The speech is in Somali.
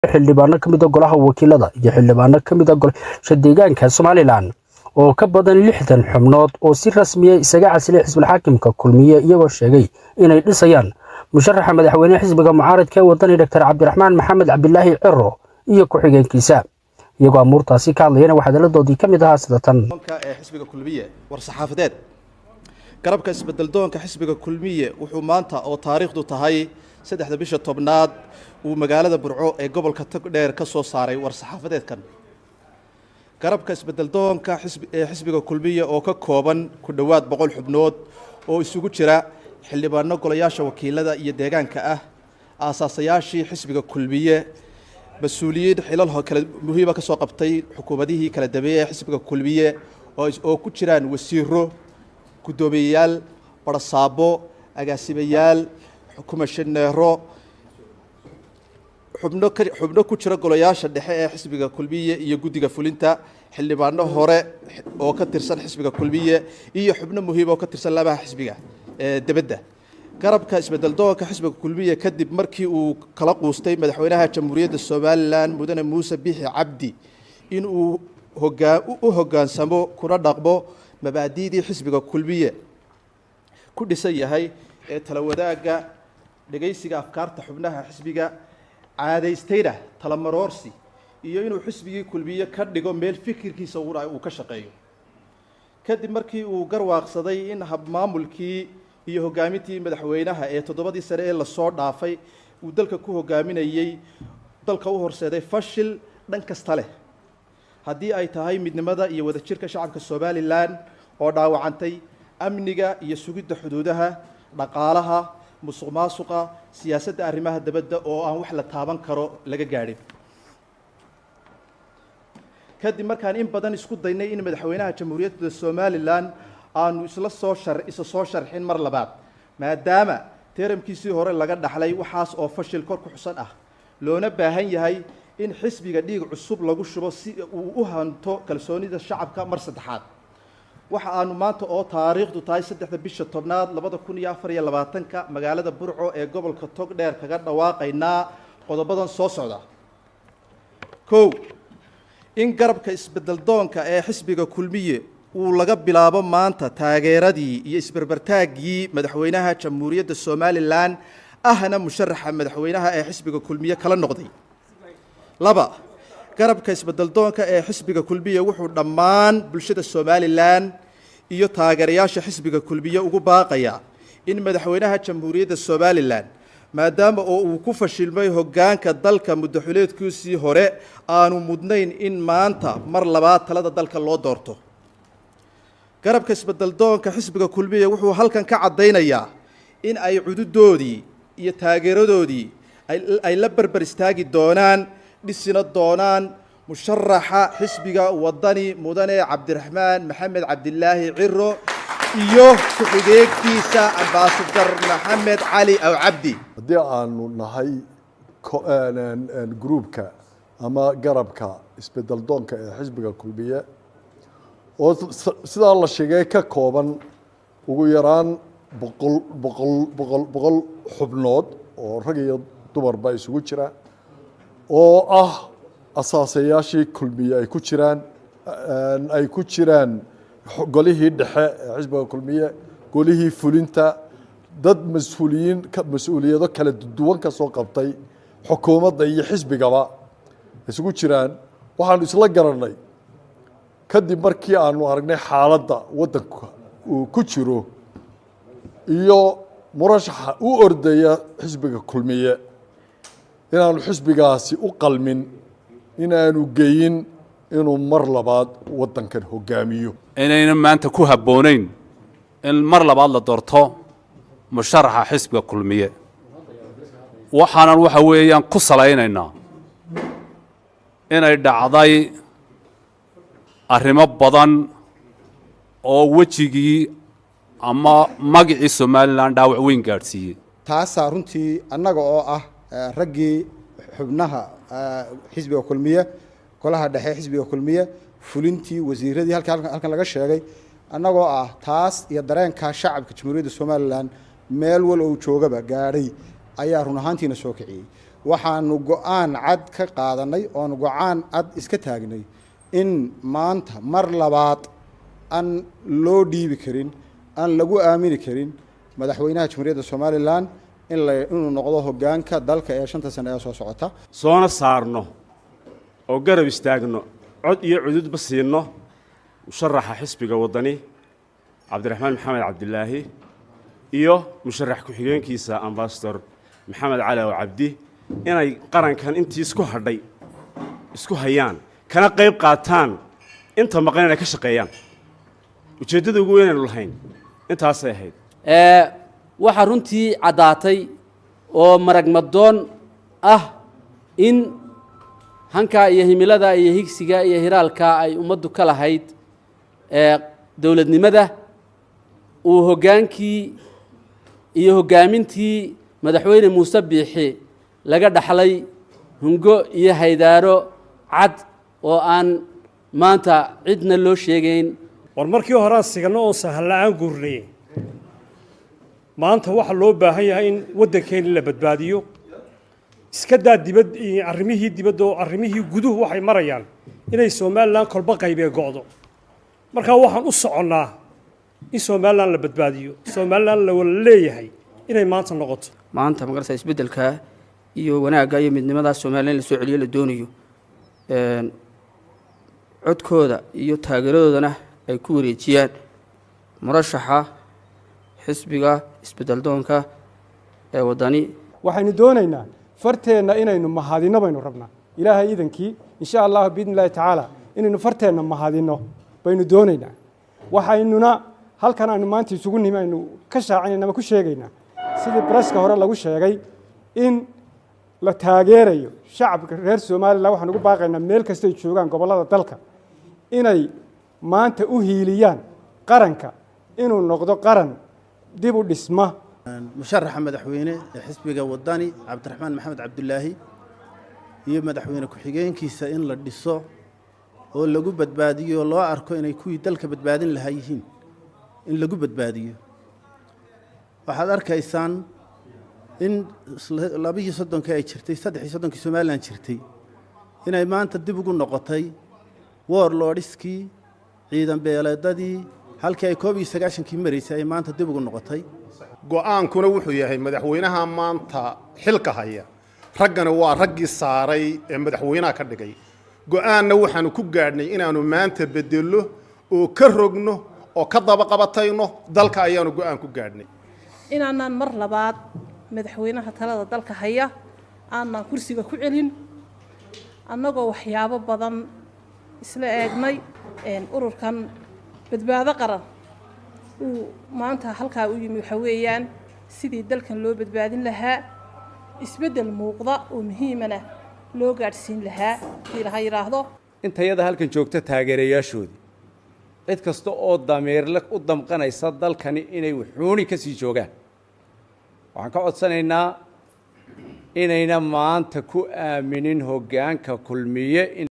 xildhibaano ka mid a golaha wakiilada iyo xildhibaano ka mid a golasha deegaanka somalilan oo ka badan lixdan xubnood oo si rasmiya isaga casilay xisbulxaakimka kulmiye iyagoo sheegay inay dhisayaan musharaxa madaxweyne xisbiga mucaaradka ee wadani doctor cabdiraxmaan maxamed cabdilaahi ciro iyo ku-xigeenkiisa iyagoo amuurtaasi ka hadlayana waxaa hadalladoodii ka mid ahaa sida tan ee xisbiga kulmiye war saxaafadeed garabka isbedeldoonka xisbiga kulmiye wuxuu maanta oo taariikhdu tahay saddexda bisha tobnaad uu magaalada burco ee gobolka togdheer ka soo saaray war saxaafadeedkan garabka isbedeldoonka ee xisbiga kulmiye oo ka kooban ku dhowaad boqol xubnood oo isugu jira xildhibaano golayaasha wakiilada iyo deegaanka ah aasaasayaashii xisbiga kulmiye mas-uuliyiin xilal kale muhiima ka soo qabtay xukuumadihii kala dambeeyey ee xisbiga kulmiye oo ku jiraan wasiiro guddoomiyeyaal barsaabo agaasimayaal kumashaneero xubno xubno ku jira golayaasha dhexe ee xisbiga kulmiye iyo guddiga fulinta xildhibaano hore oo ka tirsan xisbiga kulmiye iyo xubno muhiim oo ka tirsan labaha xisbiga ee debadda garabka isbedeldoonka xisbiga kulmiye kadib markii uu kala quustay madaxweynaha jamhuuriyadda somalilan mudane muuse bixi cabdi in uu hogaa u hoggaansamo kuna dhaqmo mabaadi'dii xisbiga kulmiye ku dhisan yahay ee tala wadaagga dhegaysiga afkaarta xubnaha xisbiga caadaystayna talamaroorsi iyo inuu xisbigii kulmiye ka dhigo meel fikirkiisa uu ka shaqeeyo kadib markii uu garwaaqsaday in habmaamulkii iyo hoggaamintii madaxweynaha ee toddobadii sane ee lasoo dhaafay uu dalka ku hoggaaminayey dalka u horseeday fashil dhan kasta leh haddii ay tahay midnimada iyo wadajirka shacabka somalilan oo dhaawacantay amniga iyo sugidda xuduudaha dhaqaalaha musuq maasuqa siyaasadda arrimaha dabadda oo aan wax la taaban karo laga gaadhin kadib markaan in badan isku daynay in madaxweynaha jamhuuriyadda somalilan aanu isla soo shar isa soo sharxin mar labaad maadaama teeramkiisii hore laga dhaxlay waxaas oo fashil kor ku xusan ah loona baahan yahay in xisbiga dhiig cusub lagu shubo si uu u hanto kalsoonida shacabka mar saddexaad waxa aanu maanta oo taariikhdu tahay saddexda bisha tobnaad labada kun iyo afar iyo labaatanka magaalada burco ee gobolka togdheer kaga dhawaaqaynaa qodobadan soo socda kow in garabka isbedeldoonka ee xisbiga kulmiye uu laga bilaabo maanta taageeradii iyo isberbertaaggii madaxweynaha jamhuuriyadda somalilan ahna musharaxa madaxweynaha ee xisbiga kulmiye kala noqday laba garabka isbedeldoonka ee xisbiga kulmiye wuxuu dhammaan bulshada somalilan iyo taageerayaasha xisbiga kulmiye ugu baaqayaa in madaxweynaha jamhuuriyadda somalilan maadaama oo uu ku fashilmay hoggaanka dalka muddaxuleedkiisii hore aanu mudnayn in maanta mar labaad talada dalka loo doorto garabka isbedeldoonka xisbiga kulmiye wuxuu halkan ka caddaynayaa in ay cududoodii iyo taageeradoodii ay la berber istaagi doonaan dhisina doonaan musharaxa xisbiga wadani mudane cabdiraxmaan maxamed cabdilaahi ciro iyo ku-xigeenkiisa ambaasadar maxamed cali aw cabdi haddii aanu nahay gruubka ama garabka isbedeldoonka ee xisbiga kulmiye oo sidaa la sheegay ka kooban ugu yaraan boqol boqol boqol boqol xubnood oo rag iyo dumarba isugu jira oo ah asaasayaashii kulmiye ay ku jiraan ay ku jiraan golihii dhexe ee xisbiga kulmiye golihii fulinta dad mas-uuliyiin mas-uuliyado kala duwan ka soo qabtay xukuumadda iyo xisbigaba isugu jiraan waxaanu isla garanay kadib markii aanu aragnay xaaladda waddanka uu ku jiro iyo murashaxa u ordaya xisbiga kulmiye inaanu xisbigaasi u qalmin inaanu geyin inuu mar labaad waddankan hogaamiyo inayna maanta ku habboonayn in mar labaad la doorto musharaxa xisbiga kulmiye waxaanan waxa weeyaan ku salaynaynaa inay dhacday arrimo badan oo wejigii ama magicii somalilan dhaawac weyn gaadhsiiyey taasaa runtii annaga oo ah raggii xubnaha xisbiga kulmiye golaha dhexe xisbiga kulmiye fulintii wasiiradii halka halkan laga sheegay annagoo ah taas iyo dareenkaa shacabka jamhuuriyadda somalilan meel wal ou joogaba gaadhay ayaa run ahaantiina soo kiciyey waxaanu go-aan cad ka qaadanay oonu go-aan cad iska taagnay in maanta mar labaad aan loo dhiibi karin aan lagu aamini karin madaxweynaha jamhuuriyadda somalilan in la inuu noqdo hoggaanka dalka ee shanta sane ee soo socota soona saarno oo garab istaagno cod iyo cududba siinno musharaxa xisbiga waddani cabdiraxmaan maxamed cabdilaahi iyo musharax ku-xigeenkiisa ambasador maxamed cali oo cabdi inay qarankan intii isku hadhay isku hayaan kana qayb qaataan inta maqan inay ka shaqeeyaan ujeeddada ugu weynaynu lahayn intaasay ahayd waxaa runtii caddaatay oo maragmadoon ah in hankaa iyo himilada iyo higsiga iyo hiraalka ay ummaddu ka lahayd dowladnimada uu hoggaankii iyo hoggaamintii madaxweyne muuse biixi laga dhaxlay hungo iyo haydaaro cad oo aan maanta cidna loo sheegayn war markii horaan siganno oon sahalla-aan guurnay maanta waxaa loo baahan yahay in waddankeeni la badbaadiyo iska daa dibad arrimihii dibadda oo arrimihii guduhu waxay marayaan inay somalilan kolba qaybee go'do markaa waxaan u soconnaa in somalilan la badbaadiyo somalilan la wala leeyahay inay maanta noqoto maanta magarasa isbeddelka iyo wanaagga iyo midnimadaa somalilan in la soo celiyo la doonayo codkooda iyo taageeradoodana ay ku wareejiyaan murashaxa xisbiga isbeddeldoonka ee waddani waxaynu doonaynaa farteenna inaynu mahadinno baynu rabnaa ilaahay iidankii insha allahu biidni illahi tacaala inaynu farteenna mahadinno baynu doonaynaa waxaynuna halkan aynu maanta isugu nimi aynu ka shaacinayna ama ku sheegaynaa sidii baraska hore lagu sheegay in la taageerayo shacabka reer somalilan waxaan ugu baaqaynaa meel kastay joogaan gobollada dalka inay maanta u hiiliyaan qaranka inuu noqdo qaran dib u dhisma musharaxa madaxweyne ee xisbiga waddani cabdiraxmaan maxamed cabdulaahi iyo madaxweyne ku-xigeenkiisa in la dhiso oo lagu badbaadiyo oo loo arko inay kuwii dalka badbaadin lahaa yihiin in lagu badbaadiyo waxaad arkaysaan in labaiyo soddonkii ay jirtay saddexii soddonkii somalilan jirtay inay maanta dib ugu noqotay woorloodhiskii ciidan beeleedadii halkii ay koob iyo sagaashankii maraysay ay maanta dib ugu noqotay go'aankuna wuxuu yahay madaxweynaha maanta xilka haya raggani waa raggii saaray ee madaxweynaha ka dhigay go'aanna waxaanu ku gaadhnay inaannu maanta bedello oo ka rogno oo ka dabaqabatayno dalka ayaanu go'aan ku gaadhnay inaanaan mar labaad madaxweynaha talada dalka haya aanaan kursiga ku celin annagoo waxyaabo badan isla eegnay ururkan badbaado qaran uu maanta halkaa u yimi waxa weeyaan sidii dalkan loo badbaadin lahaa isbeddel muuqda oo muhiimana loo gaadhsiin lahaa hadii laha yidhaahdo intayada halkan joogta taageerayaashoodii cid kasta oo dameerle u damqanaysa dalkani inay wuxuuni ka sii joogaan waxaan ka codsanaynaa inayna maanta ku aaminin hoggaanka kulmiye